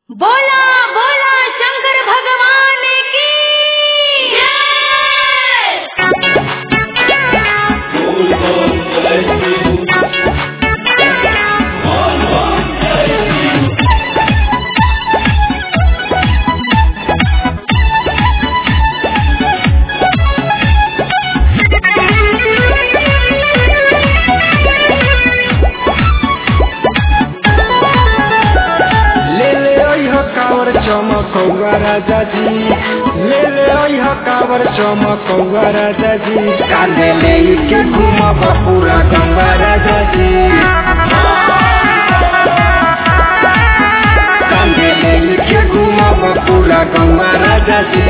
बोला बोला शंकर भगवान की ले ले ओह कावर चमकौआ राजा जी ले ले ओह कावर चमकौआ राजा जी कांदे ले के घूमब पूरा गंगा राजा जी कांदे ले के घूमब पूरा गंगा राजा जी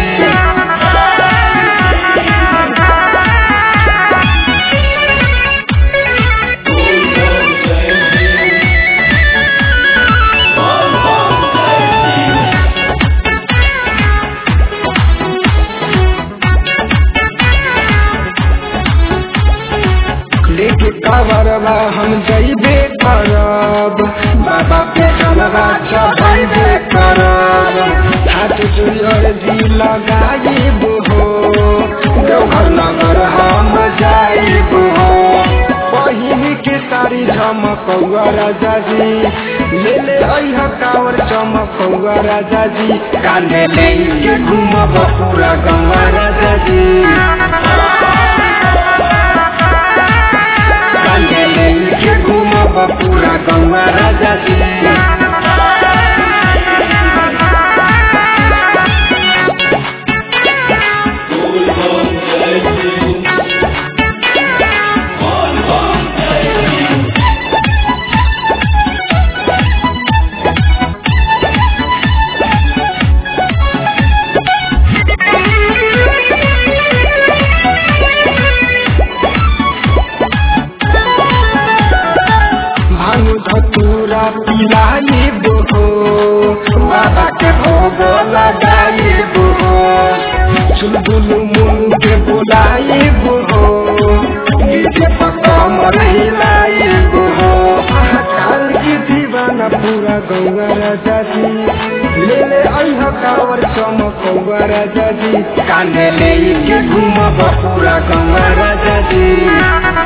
लेके कावरवा हम जइबे करब बाबा पे जलवा चढ़ाइबे करब हाथ जोड़ जी लगाइब हो देवघर नगर हम जाइब हो पहिन के सारी झमकौआ राजा जी ले ले अह कावर चमकौआ राजा जी कांधे ले के घूमब पूरा गंगा राजा जी कांधे लेके घूमब पूरा गंगा राजा जी भानु धतूरा पिलाइब हो बाबा के भोग लगाइब हो चुलबुल मुन के बुलाइब हो नीचे पकमर हिलाइब हो काल की दीवाना पूरा गौवा राजा जी ले ले अह कावर चमकौआ राजा जी कांधे ले के घूमब पूरा गंगा राजा जी